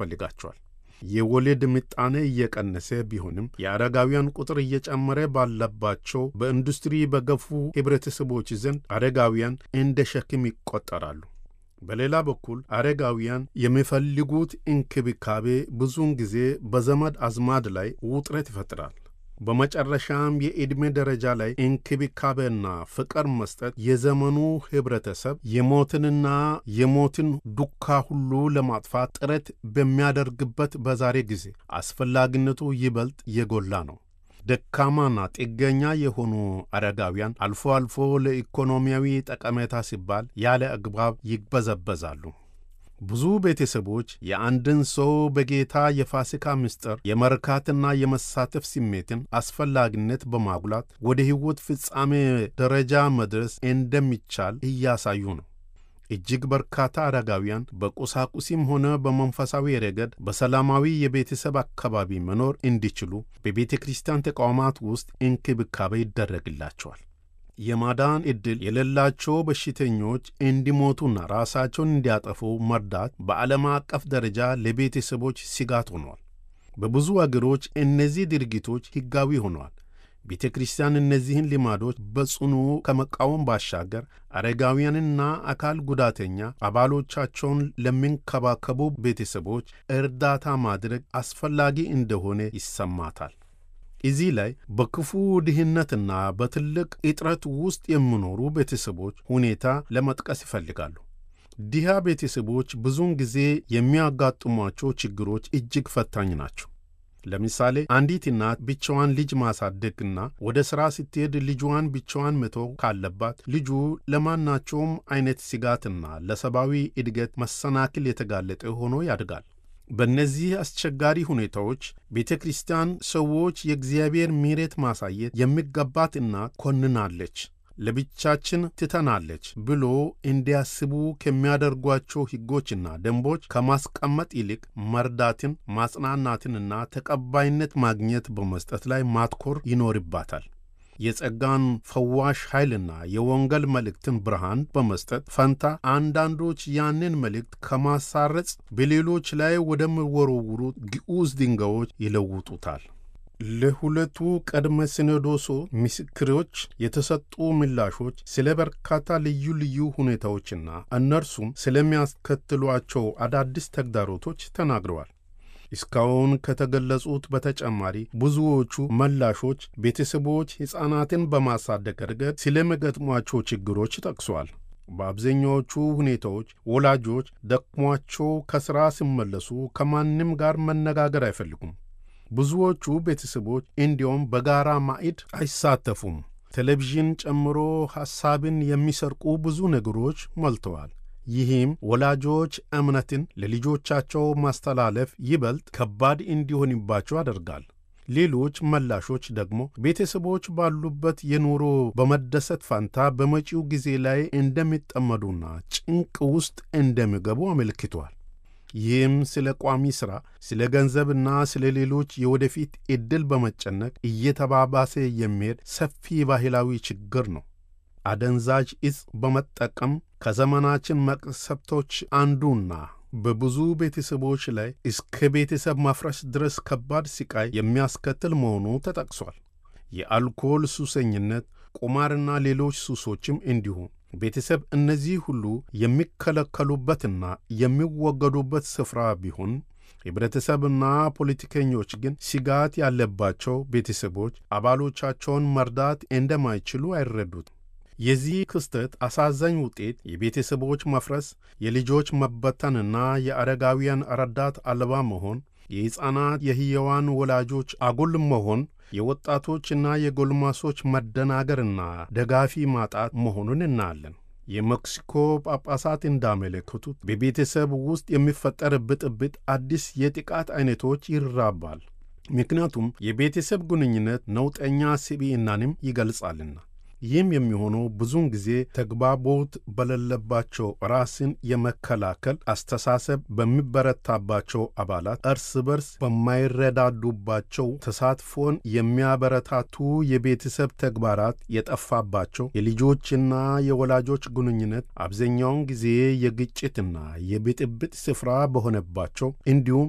ያስፈልጋቸዋል። የወሊድ ምጣኔ እየቀነሰ ቢሆንም የአረጋውያን ቁጥር እየጨመረ ባለባቸው በኢንዱስትሪ በገፉ ኅብረተሰቦች ዘንድ አረጋውያን እንደ ሸክም ይቆጠራሉ። በሌላ በኩል አረጋውያን የሚፈልጉት እንክብካቤ ብዙውን ጊዜ በዘመድ አዝማድ ላይ ውጥረት ይፈጥራል። በመጨረሻም የዕድሜ ደረጃ ላይ እንክብካቤና ፍቅር መስጠት የዘመኑ ኅብረተሰብ የሞትንና የሞትን ዱካ ሁሉ ለማጥፋት ጥረት በሚያደርግበት በዛሬ ጊዜ አስፈላጊነቱ ይበልጥ የጎላ ነው። ደካማና ጥገኛ የሆኑ አረጋውያን አልፎ አልፎ ለኢኮኖሚያዊ ጠቀሜታ ሲባል ያለ አግባብ ይበዘበዛሉ። ብዙ ቤተሰቦች የአንድን ሰው በጌታ የፋሲካ ምስጢር የመርካትና የመሳተፍ ስሜትን አስፈላጊነት በማጉላት ወደ ሕይወት ፍጻሜ ደረጃ መድረስ እንደሚቻል እያሳዩ ነው። እጅግ በርካታ አረጋውያን በቁሳቁሲም ሆነ በመንፈሳዊ ረገድ በሰላማዊ የቤተሰብ አካባቢ መኖር እንዲችሉ በቤተ ክርስቲያን ተቋማት ውስጥ እንክብካቤ ይደረግላቸዋል። የማዳን ዕድል የሌላቸው በሽተኞች እንዲሞቱና ራሳቸውን እንዲያጠፉ መርዳት በዓለም አቀፍ ደረጃ ለቤተሰቦች ስጋት ሆኗል። በብዙ አገሮች እነዚህ ድርጊቶች ሕጋዊ ሆነዋል። ቤተ ክርስቲያን እነዚህን ልማዶች በጽኑ ከመቃወም ባሻገር አረጋውያንና አካል ጉዳተኛ አባሎቻቸውን ለሚንከባከቡ ቤተሰቦች እርዳታ ማድረግ አስፈላጊ እንደሆነ ይሰማታል። እዚህ ላይ በክፉ ድህነትና በትልቅ እጥረት ውስጥ የሚኖሩ ቤተሰቦች ሁኔታ ለመጥቀስ ይፈልጋሉ። ድሃ ቤተሰቦች ብዙውን ጊዜ የሚያጋጥሟቸው ችግሮች እጅግ ፈታኝ ናቸው። ለምሳሌ አንዲት እናት ብቻዋን ልጅ ማሳደግና ወደ ሥራ ስትሄድ ልጇን ብቻዋን መተው ካለባት ልጁ ለማናቸውም አይነት ስጋትና ለሰብአዊ እድገት መሰናክል የተጋለጠ ሆኖ ያድጋል። በእነዚህ አስቸጋሪ ሁኔታዎች ቤተ ክርስቲያን ሰዎች የእግዚአብሔር ምሕረት ማሳየት የሚገባት እናት ኮንናለች፣ ለብቻችን ትተናለች ብሎ እንዲያስቡ ከሚያደርጓቸው ሕጎችና ደንቦች ከማስቀመጥ ይልቅ መርዳትን፣ ማጽናናትንና ተቀባይነት ማግኘት በመስጠት ላይ ማትኮር ይኖርባታል። የጸጋን ፈዋሽ ኃይልና የወንጌል መልእክትን ብርሃን በመስጠት ፈንታ አንዳንዶች ያንን መልእክት ከማሳረጽ በሌሎች ላይ ወደሚወረውሩ ግዑዝ ድንጋዮች ይለውጡታል። ለሁለቱ ቅድመ ሲኖዶሱ ምስክሮች የተሰጡ ምላሾች ስለ በርካታ ልዩ ልዩ ሁኔታዎችና እነርሱም ስለሚያስከትሏቸው አዳዲስ ተግዳሮቶች ተናግረዋል። እስካሁን ከተገለጹት በተጨማሪ ብዙዎቹ ምላሾች ቤተሰቦች ሕፃናትን በማሳደግ ረገድ ስለሚገጥሟቸው ችግሮች ጠቅሷል። በአብዛኛዎቹ ሁኔታዎች ወላጆች ደክሟቸው ከሥራ ሲመለሱ ከማንም ጋር መነጋገር አይፈልጉም። ብዙዎቹ ቤተሰቦች እንዲያውም በጋራ ማዕድ አይሳተፉም። ቴሌቪዥን ጨምሮ ሐሳብን የሚሰርቁ ብዙ ነገሮች ሞልተዋል። ይህም ወላጆች እምነትን ለልጆቻቸው ማስተላለፍ ይበልጥ ከባድ እንዲሆንባቸው ያደርጋል። ሌሎች መላሾች ደግሞ ቤተሰቦች ባሉበት የኑሮ በመደሰት ፋንታ በመጪው ጊዜ ላይ እንደሚጠመዱና ጭንቅ ውስጥ እንደሚገቡ አመልክቷል። ይህም ስለ ቋሚ ሥራ፣ ስለ ገንዘብና ስለ ሌሎች የወደፊት ዕድል በመጨነቅ እየተባባሰ የሚሄድ ሰፊ ባህላዊ ችግር ነው። አደንዛዥ ዕፅ በመጠቀም ከዘመናችን መቅሰፍቶች አንዱና በብዙ ቤተሰቦች ላይ እስከ ቤተሰብ ማፍረስ ድረስ ከባድ ስቃይ የሚያስከትል መሆኑ ተጠቅሷል። የአልኮል ሱሰኝነት፣ ቁማርና ሌሎች ሱሶችም እንዲሁም ቤተሰብ እነዚህ ሁሉ የሚከለከሉበትና የሚወገዱበት ስፍራ ቢሆን ህብረተሰብና ፖለቲከኞች ግን ስጋት ያለባቸው ቤተሰቦች አባሎቻቸውን መርዳት እንደማይችሉ አይረዱትም። የዚህ ክስተት አሳዛኝ ውጤት የቤተሰቦች መፍረስ፣ የልጆች መበተንና የአረጋውያን ረዳት አልባ መሆን፣ የሕፃናት የሕያዋን ወላጆች አጉል መሆን፣ የወጣቶችና የጎልማሶች መደናገርና ደጋፊ ማጣት መሆኑን እናያለን። የሜክሲኮ ጳጳሳት እንዳመለከቱት በቤተሰብ ውስጥ የሚፈጠር ብጥብጥ አዲስ የጥቃት አይነቶች ይራባል። ምክንያቱም የቤተሰብ ግንኙነት ነውጠኛ ስብዕናንም ይገልጻልና። ይህም የሚሆነው ብዙውን ጊዜ ተግባቦት በሌለባቸው ራስን የመከላከል አስተሳሰብ በሚበረታባቸው አባላት እርስ በርስ በማይረዳዱባቸው ተሳትፎን የሚያበረታቱ የቤተሰብ ተግባራት የጠፋባቸው የልጆችና የወላጆች ግንኙነት አብዛኛውን ጊዜ የግጭትና የብጥብጥ ስፍራ በሆነባቸው እንዲሁም